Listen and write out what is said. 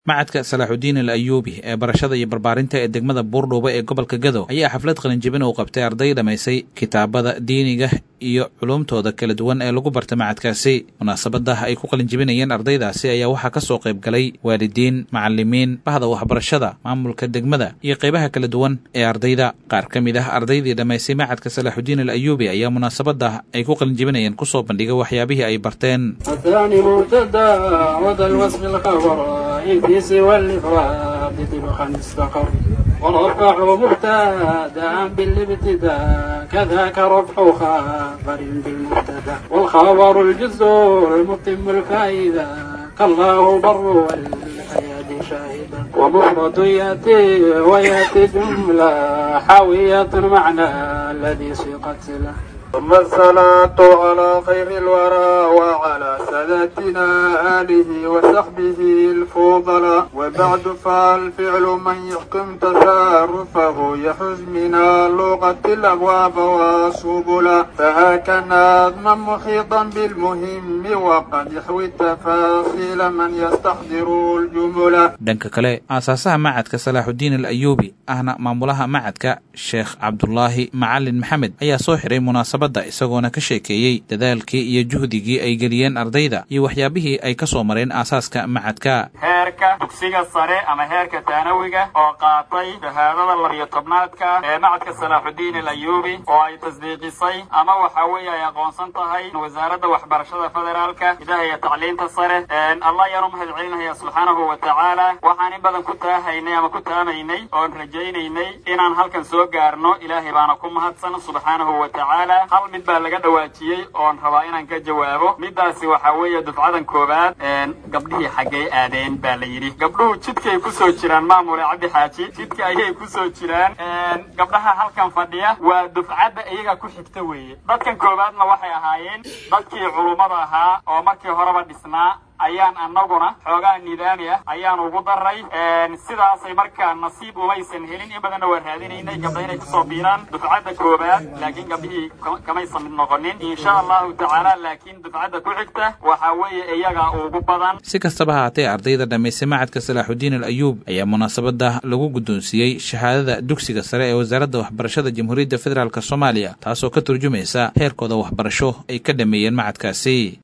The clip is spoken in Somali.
macadka salaaxudiin al ayuubi ee barashada iyo barbaarinta ee degmada buurdhuuba ee gobolka gadow ayaa xaflad qalinjibin uu qabtay arday dhammaysay kitaabada diiniga iyo culumtooda kala duwan ee lagu barta macadkaasi munaasabada ay ku qalinjibinayeen ardaydaasi ayaa waxaa ka soo qayb galay waalidiin macalimiin bahda waxbarashada maamulka degmada iyo qaybaha kala duwan ee ardayda qaar ka mid ah ardaydii dhammaysay macadka salaaxudiin al ayuubi ayaa munaasabada ay ku qalinjibinayeen kusoo bandhigay waxyaabihii ay barteen الإنس والإفراد طبقا استقر والرفع مبتدا بالابتداء كذاك رفع خبر بالمبتدا والخبر الجزء المتم الفائدة كالله بر والحياة شاهدا ومفرد يأتي ويأتي جملة حاوية معنى الذي سيقت له ثم الصلاة على خير الورى وعلى سادتنا آله وصحبه الفضلاء وبعد فالفعل من يحكم تصرفه يحز من اللغة الأبواب والسبلا فهاك نظما محيطا بالمهم وقد يحوي التفاصيل من يستحضر الجملة dhanka kale aasaasaha macadka salaaxudiin al ayuubi ahna maamulaha macadka sheekh cabdulaahi macalin maxamed ayaa soo xiray munaasabadda isagoona ka sheekeeyey dadaalkii iyo juhdigii ay geliyeen ardayda iyo waxyaabihii ay ka soo mareen aasaaska macadka heerka dugsiga sare ama heerka taanawiga oo qaatay shahaadada labiyo tobnaadka ee macadka salaaxudiin al ayuubi oo ay tasdiiqisay ama waxa weeye ay aqoonsan tahay wasaaradda waxbarashada federaalka idaha iyo tacliinta sare allah ayaan u mahad celinaya subxaanahu wa tacaala waxaan in badan ku taahaynay ama ku taamaynay oon rajaynaynay inaan halkan soo gaarno ilaahay baana ku mahadsan subxaanahu wa tacaala hal mid baa laga dhawaajiyey oon rabaa inaan ka jawaabo middaasi waxaa weeye dufcadan koowaad gabdhihii xaggay aadeen baa la yidhi gabdhuhu jidkay kusoo jiraan maamule cabdi xaaji jidka ayay kusoo jiraan gabdhaha halkan fadhiya waa dufcadda iyaga ku xigta weeye dadkan koowaadna waxay ahaayeen dadkii culummada ahaa oo markii horeba dhisnaa ayaan annaguna xoogaa nidaami ah ayaan ugu daray sidaasay markaa nasiib umaysan helin in badanna waa raadinaynay gabdha inay kusoo biiraan dufcadda koowaad laakiin gabdhihii kamaysan mid noqonin insha allahu tacaala laakiin dufcadda ku xigta waxaa weeye iyaga ugu badan si kastaba haatee ardayda dhammaysay macadka salaaxudiin al ayuub ayaa munaasabada lagu guddoonsiiyey shahaadada dugsiga sare ee wasaaradda waxbarashada jamhuuriyadda federaalk soomaaliya taasoo ka turjumaysa heerkooda waxbarasho ay ka dhameeyeen macadkaasi